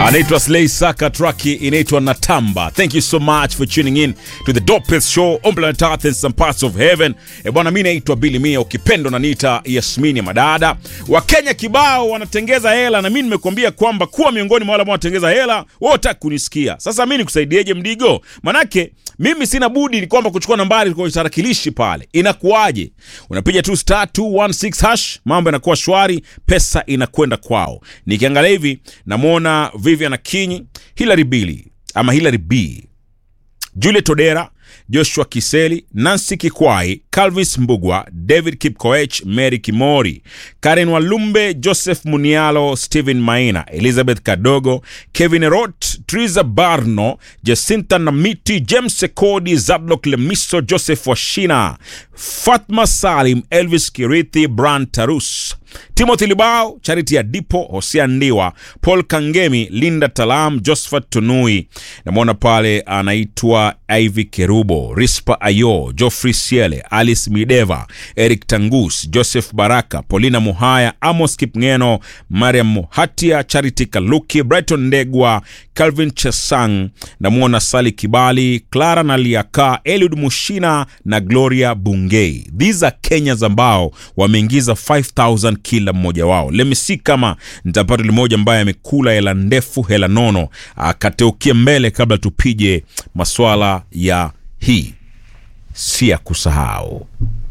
anaitwa Slay Saka, traki inaitwa Natamba. Thank you so much for tuning in to the dopest show on planet Earth and some parts of heaven. E bwana, mimi naitwa Billy Mia, ukipendo na nita Yasmini Madada. Wakenya kibao wanatengeza hela, na mimi nimekuambia kwamba kuwa miongoni mwa wale ambao wanatengeza hela, wewe utaki kunisikia. Sasa mimi nikusaidieje mdigo? Manake mimi sina budi ni kwamba kuchukua nambari kwenye tarakilishi pale. Inakuwaje? Unapiga tu star 216 hash, mambo yanakuwa shwari, pesa inakwenda kwao. Nikiangalia hivi namwona Vivian Akinyi, Hilary Billy ama Hilary B, Juliet Odera, Joshua Kiseli, Nancy Kikwai, Calvis Mbugwa, David Kipkoech, Mary Kimori, Karen Walumbe, Joseph Munialo, Stephen Maina, Elizabeth Kadogo, Kevin Erot, Triza Barno, Jacinta Namiti, James Sekodi, Zadlok Lemiso, Joseph Washina, Fatma Salim, Elvis Kirithi, Bran Tarus, Timothy Libao, Charity Adipo, Hosea Ndiwa, Paul Kangemi, Linda Talam, Josephat Tunui. Namwona pale anaitwa Ivy Kerubo, Rispa Ayo, Geoffrey Siele, Alice Mideva, Eric Tangus, Joseph Baraka, Paulina Muhaya, Amos Kipngeno, Mariam Muhatia, Charity Kaluki, Brighton Ndegwa, Calvin Chesang, namwona Sali Kibali, Clara Naliaka, Eliud Mushina na Gloria Bungei. These are Kenyans ambao wameingiza 5000 kila mmoja wao. Let me see kama nitapata yule mmoja ambaye amekula hela ndefu, hela nono, akateukia mbele kabla tupige maswala ya hii si ya kusahau.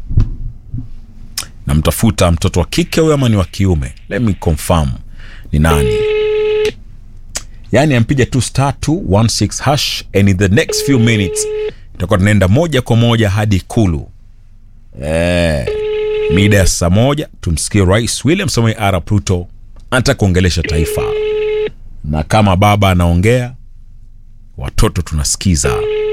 Namtafuta mtoto wa kike huyo ama ni wa kiume? Let me confirm ni nani. Yani ampiga tu star 216 hash and in the next few minutes tutakuwa tunaenda moja kwa moja hadi Ikulu eh, mida ya saa moja tumsikie Rais William Samoei Arap Ruto anataka kuongelesha taifa, na kama baba anaongea, watoto tunasikiza.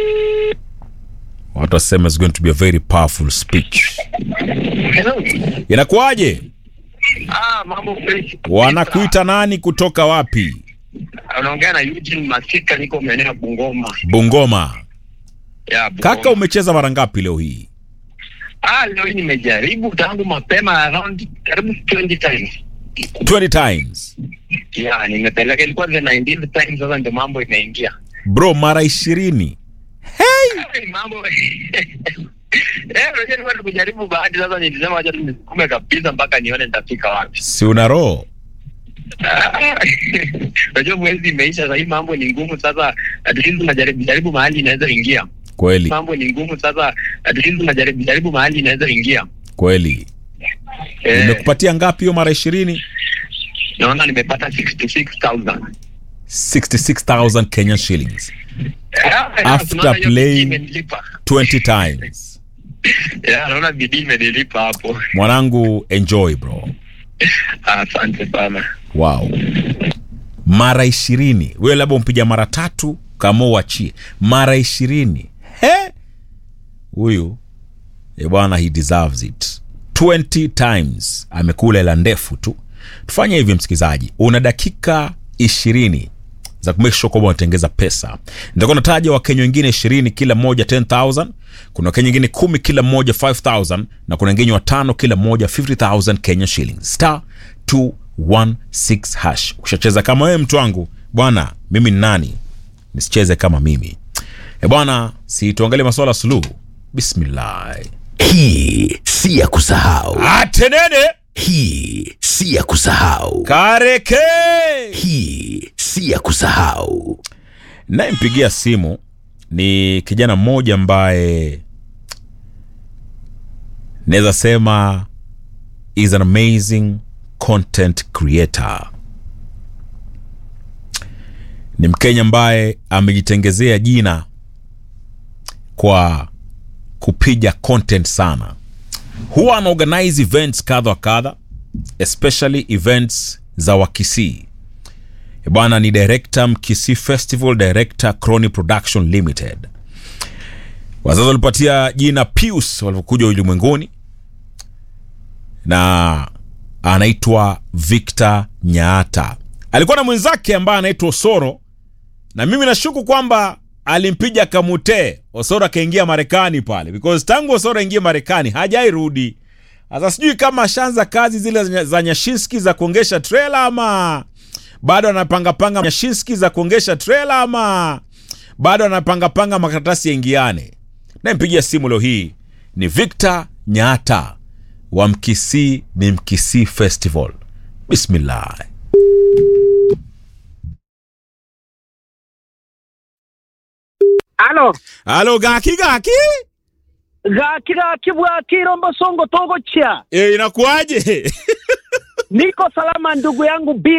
Watu wasema is going to be a very powerful speech. Hello. Inakuwaje? Ah, mambo fresh. Wanakuita nani kutoka wapi? Unaongea na Eugene Masika, niko maeneo ya Bungoma. Bungoma. Ya, Bungoma. Kaka, umecheza mara ngapi leo hii? Ah, leo hii nimejaribu tangu mapema around karibu 20 times. 20 times. Ya, nimepeleka ilikuwa the 19th time sasa ndio mambo imeingia. Bro, mara ishirini. Hey, mambo Eh, unajua nilikuwa nikujaribu bahati sasa nilisema acha tu nisukume kabisa mpaka nione nitafika wapi. Si una roho? Ah, Unajua mwezi imeisha sasa hii mambo ni ngumu sasa at least unajaribu jaribu mahali inaweza ingia. Kweli, mambo ni ngumu sasa at least unajaribu jaribu mahali inaweza ingia kweli. eh, Nimekupatia ngapi hiyo mara ishirini? naona nimepata 66000 66,000 Kenyan shillings. Eh, After tunaona hiyo playing- bidii imenilipa. 20 times. Eh, naona bidii imenilipa hapo Mwanangu, enjoy bro. asante sana Wow. Mara ishirini. Wewe labda umpiga mara tatu kama uachie. Mara ishirini. He? Huyu eh bwana, he deserves it. 20 times amekula hela ndefu tu. Tufanye hivi msikilizaji, una dakika ishirini za kumake sure kwamba unatengeza pesa. Nitakuwa nataja Wakenya wengine ishirini kila mmoja 10000 kuna Wakenya wengine kumi kila mmoja 5000 na kuna wengine watano kila mmoja 50000 Kenya shillings. Star 216 hash. Ukishacheza kama wewe mtu wangu, bwana, mimi ni nani? Nisicheze kama mimi. E bwana, si tuangalie masuala ya suluhu. Bismillah. Hii si ya kusahau. Atenene Hii si ya kusahau. kareke. Hii si ya kusahau. Nayempigia simu ni kijana mmoja ambaye naweza sema is an amazing content creator. Ni Mkenya ambaye amejitengezea jina kwa kupiga content sana. Huwa ana organize events kadha wa kadha, especially events za Wakisii. E bwana ni director Mkisi Festival Director Crony Production Limited. Wazazi walipatia jina Pius walipokuja ulimwenguni, na anaitwa Victor Nyaata. Alikuwa na mwenzake ambaye anaitwa Osoro, na mimi nashuku kwamba alimpiga kamute Osoro akaingia Marekani pale, because tangu Osoro aingie Marekani hajairudi. Sasa sijui kama ashaanza kazi zile za Nyashinski za kuongesha trailer ama bado anapangapanga nyashinski za kuongesha trela ama bado anapangapanga makaratasi yaingiane nayempigia simu leo hii ni victor nyata wa mkisii ni mkisii festival bismillah Alo, halo gaki gaki gaki gaki bwaki rombo songo togo chia. e, inakuwaje Niko salama ndugu yangu Bill